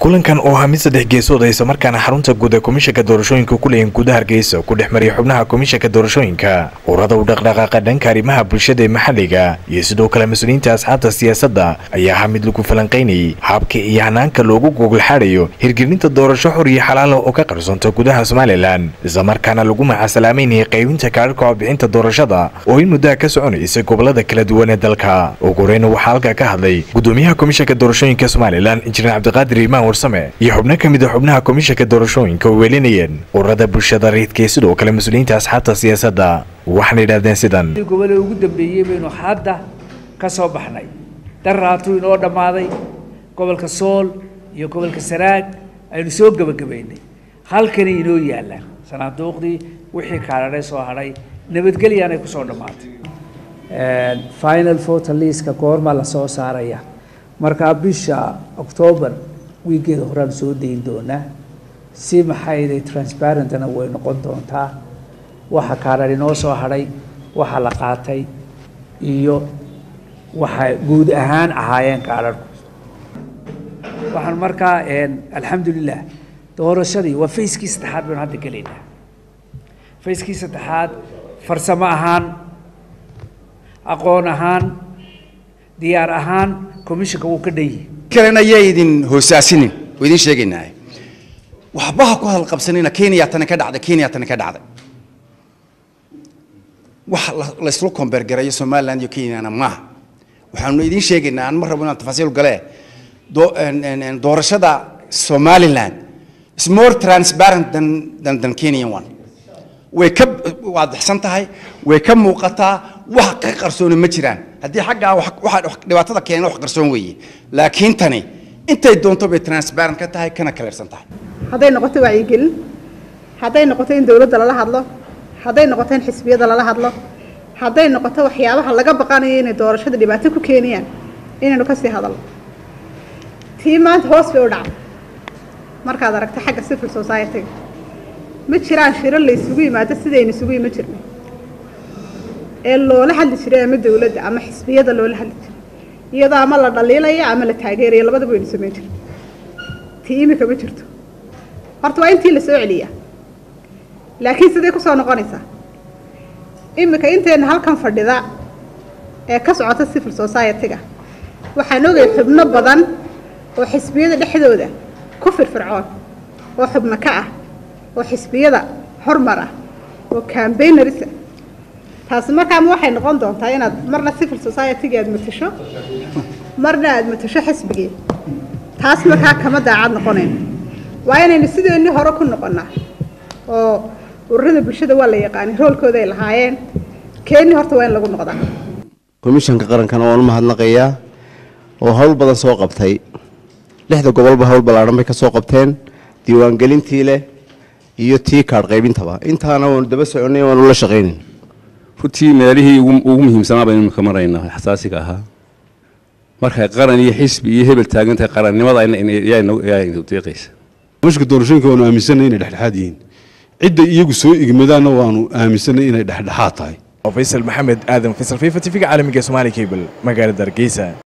kulankan oo ahaa mid saddex geesood ah islamarkaana xarunta guud ee komishanka doorashooyinka ku leeyihin gudaha hargeysa ku dhex mariyay xubnaha komishanka doorashooyinka urada u dhaqdhaqaaqa dhanka arrimaha bulshada ee maxalliga iyo sidoo kale mas-uuliyiinta asxaabta siyaasadda ayaa ahaa mid lagu falanqaynayay habka iyo hanaanka loogu gogolxaadhayo hirgelinta doorasho xor iyo xalaala oo ka qarsoonta gudaha somalilan islamarkaana lagu macasalaameynayay qaybinta kaararka codbixinta doorashada oo in muddaha ka soconaysa gobolada kala duwan ee dalka ugu horeyna waxaa halkaa ka hadlay gudoomiyaha komishanka doorashooyinka somalilan injineer cabdiqaadir imaan warsame iyo xubno ka mid a xubnaha komishanka doorashooyinka oo weelinayeen ururada bulshada rayidka iyo sidoo kale mas-uuliyiinta asxaabta siyaasadda waxaana yidhahdeen sidan gobolada ugu dambeeyey baynu hadda ka soo baxnay daraatuu inoo dhammaaday gobolka sool iyo gobolka saraag aynu soo gebagabaynay halkanay inoo yaallaan sanaaduuqdii wixii kaadhadhay soo hadhay nabadgelyaanay ku soo dhammaatay final voter liska goorma la soo saaraya markaa bisha octoobar wiigeeda horaan soo dayin doonaa si maxayday transparentna way noqon doontaa waxa kaadhar inoo soo hadhay waxa la qaatay iyo waxay guud ahaan ahaayeen kaadharku waxaan markaa alxamdulilah doorashadii waa fayskii saddexaad baynu hadda gelaynaa fayskii saddexaad farsamo ahaan aqoon ahaan diyaar ahaan commissionka wuu ka dhan yihi kalena yay idin hoosaasinin oo idin sheegaynaa waxba ha ku hadalqabsanina kenya tani ka dhacday kenya tani ka dhacday wax laysla kombeergarayo somaliland iyo kenyana maaha waxaanu idin sheegaynaa aan ma rabo inaan tafaasiil gale doorashada somaliland is more transparent than than, than kenyan one way ka waadixsan tahay way ka muuqataa wax ka qarsooni ma jiraan haddii xaggaa waxa dhibaatada keena wax qarsoon weeye laakiin tani intay doonto bay transparent ka tahay kana kaleersan tahay hadday noqoto wacyigelin hadday noqoto in dowladda lala hadlo hadday noqoto in xisbiyada lala hadlo hadday noqoto waxyaabaha laga baqanayo inay doorashada dhibaato ku keenayaan inaynu kasii hadalno tii maanta hoos bay u dhacday markaad aragto xagga civil society-ga ma jiraan shiro la isugu yimaado sidaynu isugu yima jirnay ee loola hadli jiray ama dowladda ama xisbiyada loola hadli jiray iyadoo ama la dhaliilaya ama la taageeraya labadaba waynu samayn jirnay tii imika ma jirto horta waa intii la soo celiyaa laakiin sidee ku soo noqonaysaa imika intayna halkan fadhida ee ka socota civil society-ga waxaan ogay xubno badan oo xisbiyada dhexdooda ku firfircoon oo xubno ka ah oo xisbiyada hormar ah oo cambaynarisa taasi markaama waxay noqon doontaa inaad marna civil society-ga aad matasho marna aad matasho xisbigii taas markaa kama daacad noqonayno waa inaynu sideennii hore ku noqonnaa oo ururada bulshada waa la yaqaanay roolkooda ay lahaayeen keennii horta waa in lagu noqdaa komishanka qarankana waan u mahadnaqayaa oo hawl badan soo qabtay lixda gobolba hawl ballaadhan bay ka soo qabteen diiwaangelintii leh iyo tii kaadh qaybintaba intaana waanu daba soconay waanu la shaqaynayn runtii meelihii ugu muhiimsanaa baynu ka maraynaa xasaasiga ahaa markay qaran iyo xisbi iyo hebel taagan tahay qarannimada yaa deeqaysa komishanka doorashooyinka waanu aaminsanay inay dhexdhexaad yihiin cidda iyagu soo igmadaanna waanu aaminsanay inay dhexdhexaad tahay faysal maxamed aadan faysal fifa tv-ga caalamiga somaali cable magaalada hargeysa